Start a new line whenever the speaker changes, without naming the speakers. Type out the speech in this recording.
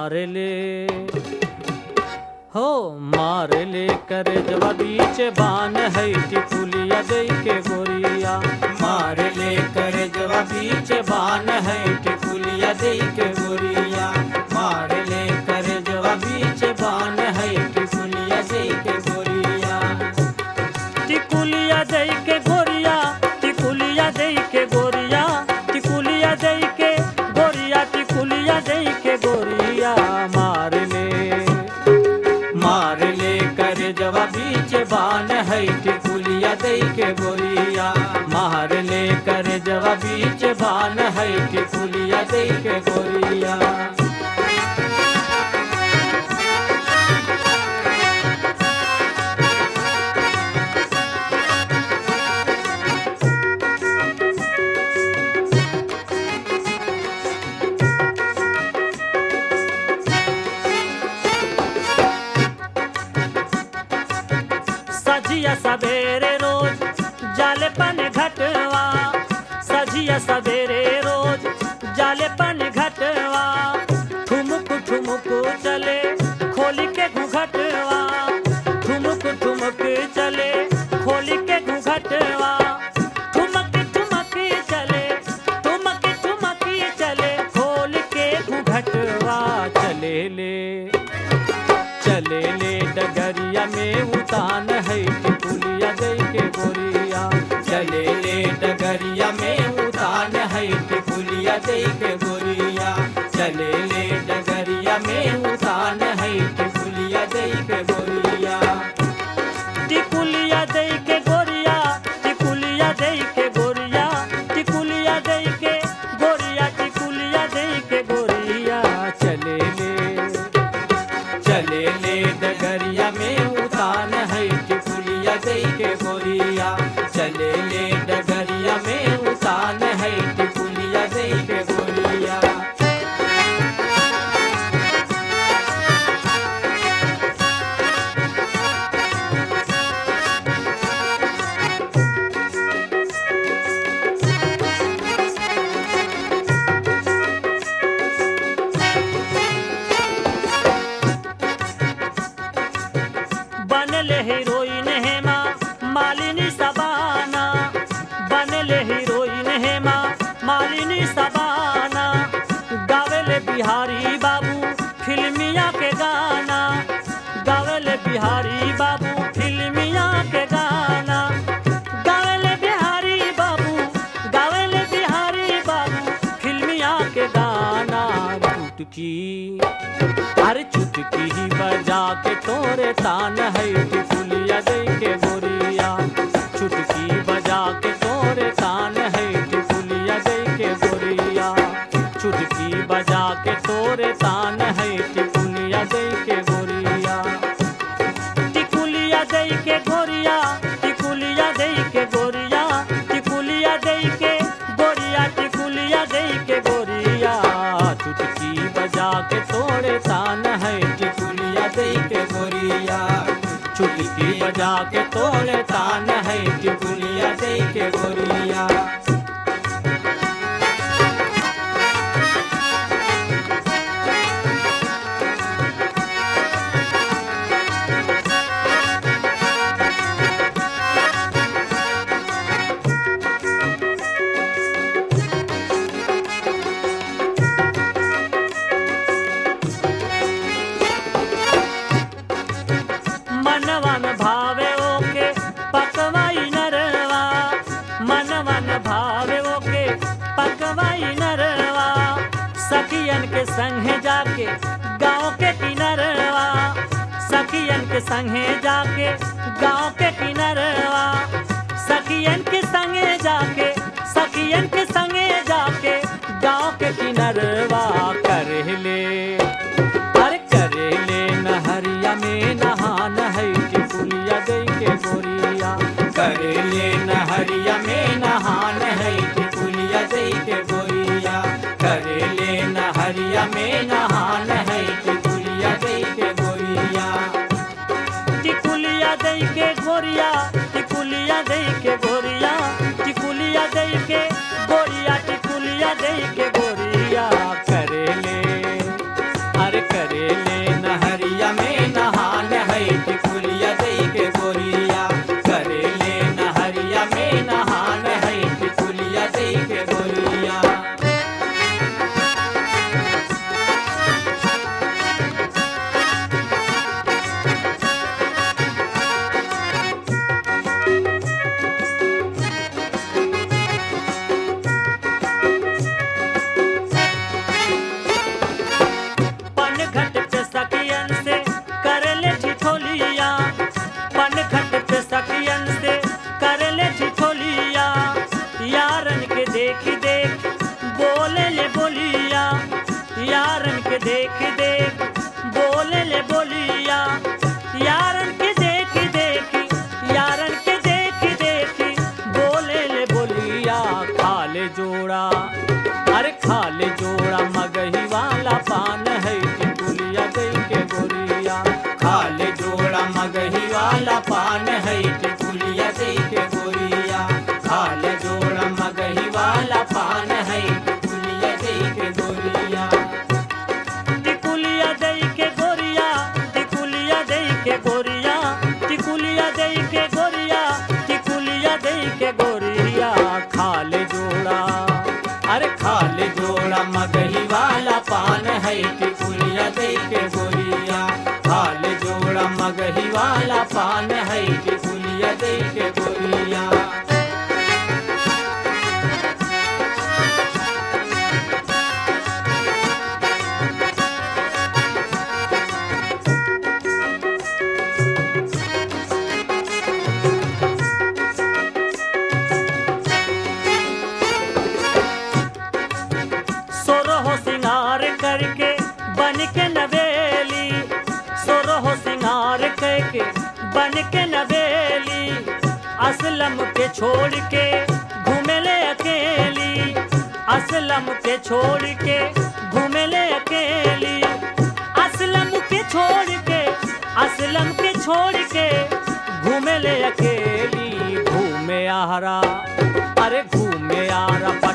मार ले हो मार ले कर जवा बीच बान है टिकुलिया दे के गोरिया
मार ले कर जवा बीच बान है टिकुलिया दे के गोरिया मार ले कर जवा बीच बान है टिकुलिया दे के गोरिया
टिकुलिया दे के गोरिया टिकुलिया दे के गोरिया टिकुलिया दे के गोरिया टिकुलिया दे के गोरिया मार ले
मार ले कर जवा बीच बान है टिकुलिया दे के गोरिया मार ले कर जवा बीच बान है टिकुलिया दे के गोरिया
सजिया सवेरे रोज जाले पन घटवा सजिया सवेरे रोज जाले पन घटवा ठुमुक ठुमुक चले खोली के घुघटवा ठुमुक ठुमुक चले खोली के घुघटवा ठुमक ठुमक चले ठुमक ठुमक चले खोल के घुघटवा चले ले चले ले डगरिया में उतान है टिकुलिया दे के गोरिया
चले ले डगरिया में उतान है टिकुलिया दे के गोरिया चले ले डगरिया में उतान है टिकुलिया दे के गोरिया
टिकुलिया दे के गोरिया टिकुलिया दे के गोरिया टिकुलिया दे के गोरिया टिकुलिया दे के गोरिया चले ले
चले ले डगरिया में उतान है टिकुलिया दे के गोरिया चले ले डगरिया में उतान है टिकुलिया दे के गोरिया
बनले हीरोइन हेमा मालिनी सबाना बनले हीरोइन हेमा मालिनी सबाना गावेले बिहारी बाबू फिल्मिया के गाना गावेले बिहारी बाबू फिल्मिया के गाना गावेले बिहारी बाबू गावेले बिहारी बाबू फिल्मिया के गाना चुटकी अरे चुटकी ही बजा के तोरे तान है टिकुलिया दे के गोरिया चुटकी बजा के तोरे तान है टिकुलिया दे के गोरिया चुटकी बजा के तोरे तान है टिकुलिया दे के गोरिया टिकुलिया दे के गोरिया टिकुलिया दे के गोरिया टिकुलिया दे के गोरिया टिकुलिया दे के गोरिया चुटकी बजा के तोड़े तान है
टिकुलिया दे के गोरिया
चुटकी बजा के तोड़े तान है
टिकुलिया दे के गोरिया
मनवन भावे ओके पकवाई नरवा मनवन भावे ओके पकवाई नरवा सखियन के संगे जाके गांव के किनरवा सखियन के संगे जाके गांव के किनरवा सखियन के संगे जाके सखियन के संगे जाके गांव के किनरवा कर ले अरे करे ले नहरिया में नहान है टिकुलिया दे के गोरिया
करे ले नहरिया में नहान है टिकुलिया दे के गोरिया करे ले नहरिया में नहान है टिकुलिया दे के गोरिया
टिकुलिया दे के गोरिया टिकुलिया दे के गोरिया टिकुलिया दे के गोरिया टिकुलिया दे के गोरिया करे ले अरे करे सखियन से कर ले ठिठोलिया यारन के देख देख बोले ले बोलिया यारन के देख देख बोले ले बोलिया यारन के देख देख यारन के देख देख बोले ले बोलिया खाले जोड़ा अरे खाले जोड़ा मगही वाला पान है टिकुलिया गई के गोरिया
खाले जोड़ा मगही वाला पान है टिकुलिया दे के गोरिया खाले जोड़ा मगही वाला पान है टिकुलिया दे के गोरिया
टिकुलिया दई के गोरिया टिकुलिया दई के गोरिया टिकुलिया दई के गोरिया टिकुलिया दई के गोरिया खाले जोड़ा
अरे खाले जोड़ा मगही वाला पान है टिकुलिया दे के गोरिया खाले जोड़ा मगही वाला पान है टिकुलिया दे के गोरिया
सोरहो सिंगार करके बन के नवेली सोरहो सिंगार करके बन के नवेली असलम के छोड़ के घूमेले अकेली असलम के छोड़ के घूमेले अकेली असलम के छोड़ के असलम के छोड़ के घूमेले अकेली घूमे आरा अरे घूमे आरा